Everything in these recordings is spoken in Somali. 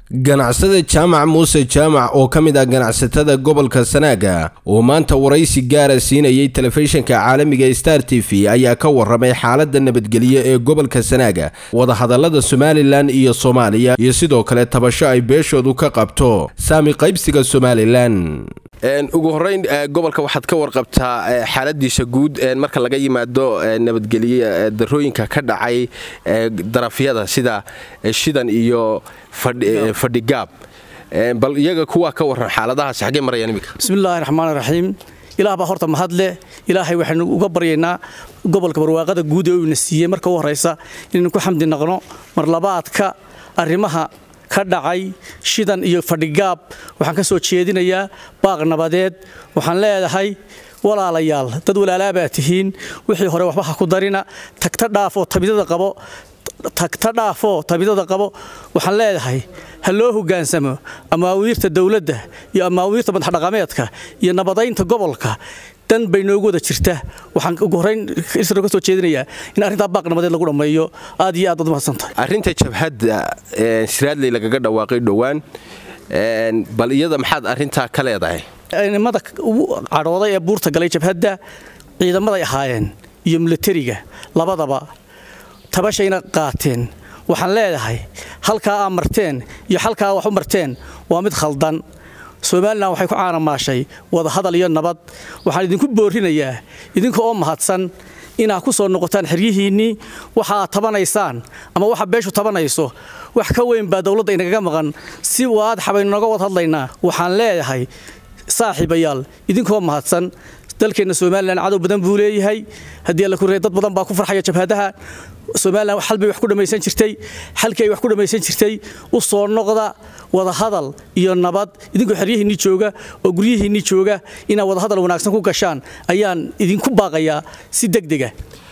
ganacsada jaamac muuse jaamac oo ka mid ah ganacsatada gobolka sanaaga oo maanta waraysi gaara siinayay telefishinka caalamiga star t v ayaa ka waramay xaalada nabadgelyo ee gobolka sanaaga wadahadalada somalilan iyo soomaaliya iyo sidoo kale tabasho ay beeshoodu ka qabto saami qaybsiga somalilan ugu horeyn gobolka waxaad ka warqabtaa xaaladiisa guud marka laga yimaado nabadgelye darooyinka ka dhacay darafyada sida shidan iyo fadhigaab bal iyaga kuwaa ka waran xaaladahaas xaggee marayaan iminka bismillahi raxmaan raxiim ilaah baa horta mahadle ilaahay waxaynu uga baryaynaa gobolka barwaaqada guud ee uuna siiyey marka u horaysa inaynu ku xamdi naqno marlabaadka arrimaha ka dhacay shidan iyo fadhigaab waxaan ka soo jeedinayaa baaq nabadeed waxaan leedahay walaalayaal dad walaalaabaa tihiin wixii hore waxba ha ku darina tagta dhaafoo tabidada qabo tagta dhaafoo tabidada qabo waxaan leedahay ha loo hogaansamo amaawiirta dowladda iyo amaawiirta madaxdhaqameedka iyo nabadaynta gobolka dan bay noogu wada jirta waxaan ugu horrayn isra ka soo jeedinayaa in arrintaa baaq nabadeed lagu dhammeeyo aad iyo aad baad mahadsantahay arrinta jabhadda siraadley lagaga dhawaaqay dhowaan bal iyada maxaad arrintaa ka leedahay nimada cadhooday ee buurta galay jabhadda ciidamaday ahaayeen iyo milatariga labadaba tabashayna qaateen waxaan leedahay halkaa aa marteen iyo halkaa wax u marteen waa mid khaldan somalilan waxay ku caanamaashay wadahadal iyo nabad waxaan idinku boorinayaa idinka oo mahadsan inaad ku soo noqotaan xeryihiinnii waxa aad tabanaysaan ama waxa beeshu tabanayso wax ka weyn baa dowladda inagaga maqan si waadaxa baynu naga wad hadlaynaa waxaan leedahay saaxiibayaal idinkoo mahadsan dalkeenna somalilan cadow badan buu leeyahay haddii alla ku dad badan baa ku farxaya jabhadaha somalilan xal bay wax ku dhammaysan jirtay xalkii ay wax ku dhammaysan jirtay u soo noqda wadahadal iyo nabad idinkoo xeryihiinnii jooga oo guryihiinnii jooga inaad wadahadal wanaagsan ku gashaan ayaan idinku baaqayaa si degdega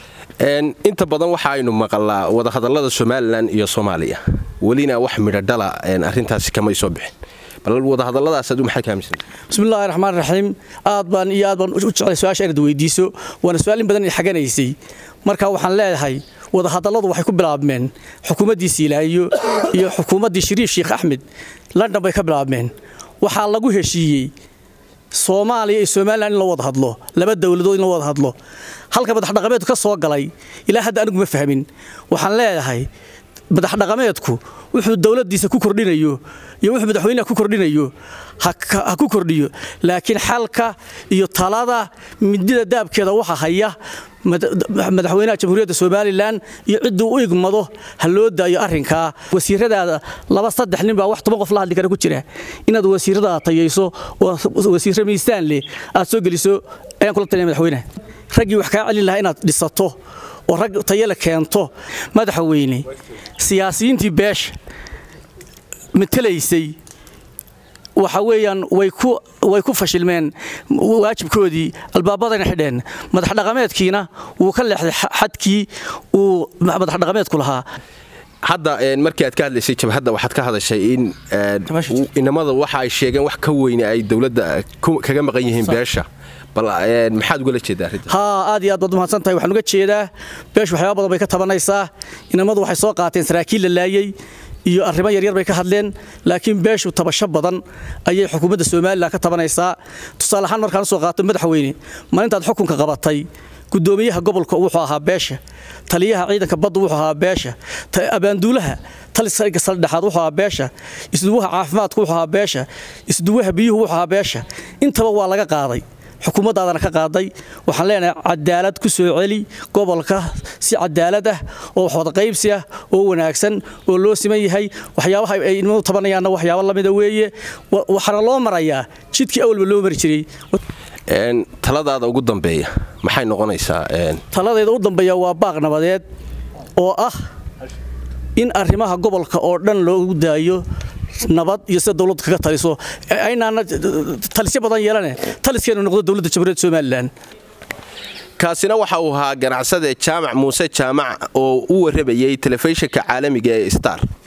inta badan waxa aynu maqalaa wadahadallada somalilan iyo soomaaliya welina wax midhodhala arrintaasi kamay soo bixin bal wadahadalladaas adu maxay ka aaminsan bismillahi raxmaan raxiim aad baan iyo aad baan u jeclay su-aasha inaad weydiiso waana su-aal in badan xaganaysay marka waxaan leedahay wadahadalladu waxay ku bilaabmeen xukuumaddii siilaayo iyo xukuumaddii shariif sheekh axmed london bay ka bilaabmeen waxaa lagu heshiiyey soomaaliya iyo somalilan in la wada hadlo laba dowladood in la wada hadlo halka madaxdhaqameedku ka soo galay ilaa hadda anigu ma fahmin waxaan leedahay madaxdhaqameedku wuxuu dowladdiisa ku kordhinayo iyo wuxuu madaxweynaha ku kordhinayo ha ku kordhiyo laakiin xalka iyo talada midida daabkeeda waxa haya madaxweynaha jamhuuriyadda somalilan iyo cidduu u igmado ha loo daayo arrinkaa wasiiradaada laba saddex nin baa wax toban qof la hadli kara ku jira inaad wasiiradaada tayayso oo wasiirra miisaan leh aad soo geliso ayaan kula talinaya madaxweynaha raggii wax kaa celin lahaa inaad dhisato oo rag tayale keento madaxweyne siyaasiyiintii beesha matelaysay waxa weeyaan way ku fashilmeen waajibkoodii albaabadayna xidheen madaxdhaqameedkiina wuu ka leexday xadkii uu madaxdhaqameedku lahaa hadda markii aad ka hadlaysay jabhadda waxaad ka hadashay in inamada waxa ay sheegeen wax ka weyne ay dowladda kaga maqan yihiin beesha bal maxaad ugala jeedaa arrinta haa aad iyo aad baad umahadsan tahay waxaan uga jeedaa beeshu waxyaaba badan bay ka tabanaysaa inamadu waxay soo qaateen saraakiil la laayey iyo arrimo yaryar bay ka hadleen laakiin beeshu tabasho badan ayay xukuumadda somalilan ka tabanaysaa tusaale ahaan markaan usoo qaato madaxweyne maalintaad xukunka qabatay gudoomiyaha gobolka wuxuu ahaa beesha taliyaha ciidanka badda wuxuu ahaa beesha abaanduulaha taliga saldhexaad wuxuu ahaa beesha isduwaha caafimaadku wuxuu ahaa beesha isduwaha biyuhu wuxuu ahaa beesha intaba waa laga qaaday xukuumaddaadana ka qaaday waxaan leenahay cadaalad ku soo celi gobolka si cadaalad ah oo waxwada qaybsi ah oo wanaagsan oo loo siman yahay waxyaabaha ay nimadu tabanayaanna waxyaabo lamida weeye waxaana loo marayaa jidkii awalba loo mari jiray taladaada ugu dambeeya maxay noqonaysaa taladeeda u dambeeya waa baaq nabadeed oo ah in arrimaha gobolka oo dhan loogu daayo nabad iyo sida dowladdu kaga taliso aynaana talisyo badan yeelane taliskeenu noqdo dowladda jamhuuriyadda somalilan kaasina waxa uu ahaa ganacsade jaamac muuse jaamac oo u warramayey telefishinka caalamiga ee star